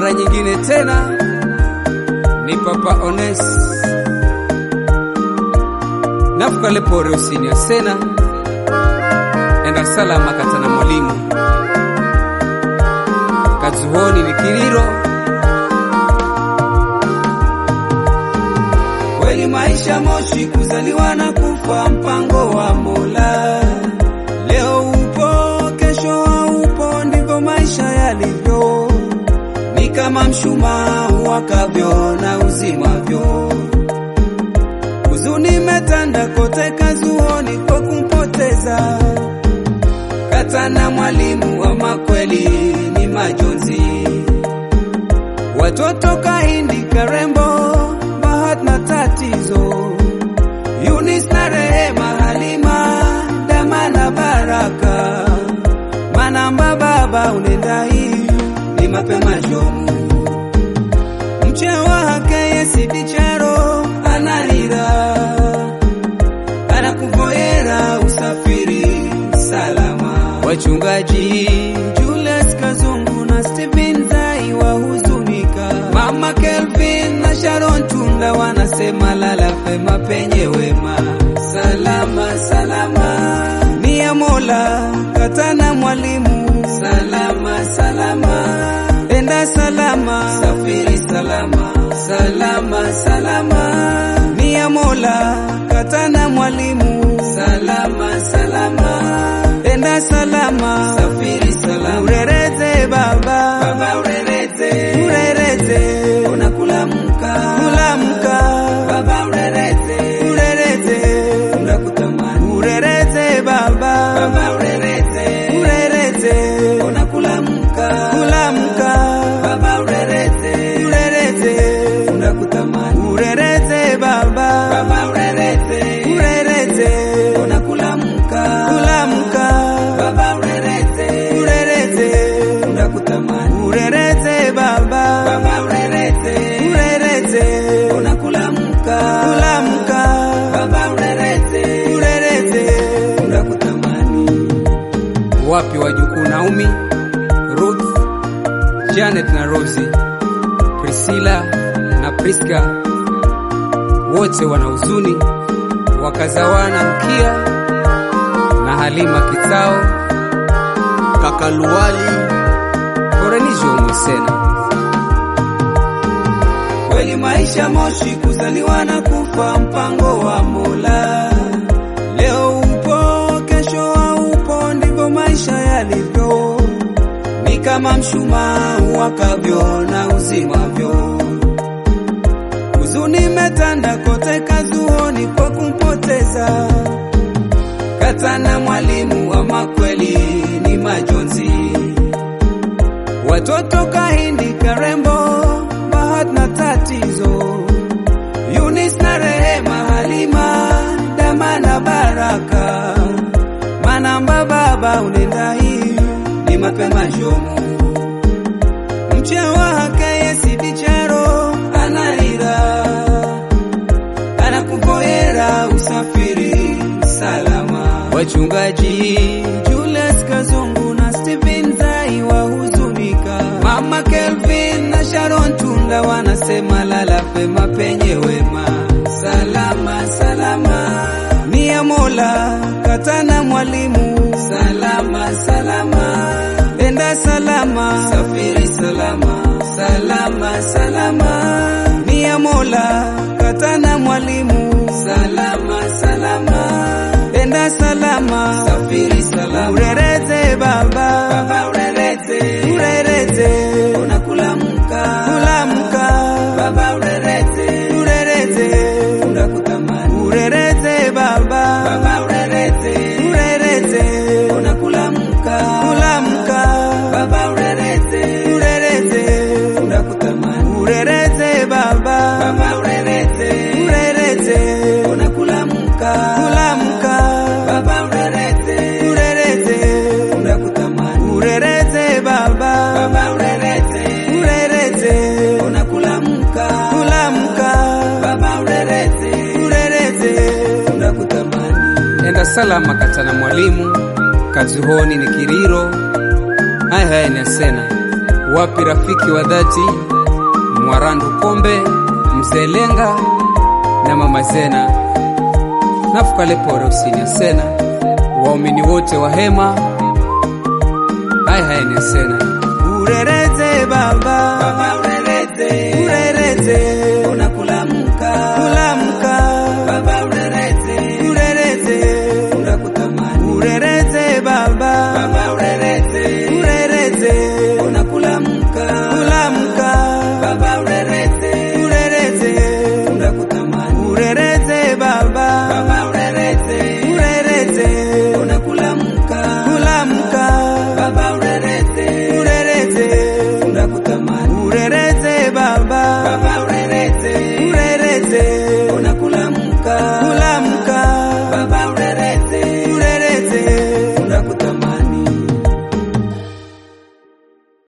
mara nyingine tena ni Papa Ones nafukale pore usini asena enda salama katana mwalimu kazuhoni ni kiriro kweli maisha moshi kuzaliwa na kufa mpango wa Mola leo upo kesho haupo ndivyo maisha yalivyo ni kama mshumaa wakavyo na uzimavyo huzuni metanda kote kazuoni kwa kumpoteza katana mwalimu wa makweli ni majonzi watoto kahindi karembo bahat na tatizo yunis na rehema halima dama na baraka manamba baba unenda hii ni mapema jomu mchewa hake yesidichero anahira anakuvoyera usafiri salama wachungaji Julius Kazungu na Steven Zai wahuzunika mama Kelvin na Sharon Tunda wanasema lala pema penye wema salama salama ni ya Mola katana mwalimu salama salama enda salama safiri salama salama salama ni ya Mola katana mwalimu salama salama enda salama safiri salama urereze baba baba urereze urereze unakulamka kulamka baba urereze urereze unakutamani urereze baba baba urereze urereze unakulamka kulamka baba urereze urereze unakutamani urereze baba baba urereze urereze unakulamka kulamka baba urereze urereze unakutamani urereze baba baba urereze urereze unakulamka kulamka baba urereze urereze unakutamani wapi wajukuu Naomi, Ruth, Janet na Rosie, Priscilla na Priska, wote wana huzuni, wakazawana Rukia na Halima Kitao, kaka Luwali, Korenijo Mwesena. Kweli maisha moshi, kuzaliwa na kufa, mpango wa Mola. Leo upo, kesho haupo, ndivyo maisha yalivyo. Ni kama mshumaa wakavyo na uzimavyo. Huzuni metanda kote kazuoni kwa kumpoteza katana mwalimu wa makweli ni majonzi. Watoto kahindi karembo bahat na tatizo Yunis na rehema halima dama na baraka manamba baba unenda hii ni mapema jomu mchewa hake yesidichero anahira anakuvoyera usafiri salama wachungaji Julius Kazungu na Steven Zai wahuzunika mama Kelvin na Sharon Tunda wanasema lala pema penye wema salama salama ni ya Mola katana mwalimu salama salama enda salama safiri salama salama salama ni ya Mola katana mwalimu salama salama enda salama safiri salama urereze baba baba urereze urereze unakulamka kulamka baba urereze urereze unakutamani urereze baba baba urereze urereze unakulamka kulamka baba urereze urereze unakutamani urereze baba baba urereze urereze unakulamka kulamka baba urereze urereze unakutamani urereze baba baba urereze urereze unakulamka kulamka baba urereze urereze unakutamani enda salama katana mwalimu kazuhoni ni kiriro haya haya ni asena wapi rafiki wa dhati Mwarandu Kombe, Mzee Lenga na Mama Zena, nafukale pore usinya sena, waumini wote wa hema hai haene sena Urereze baba, baba urereze, urereze, una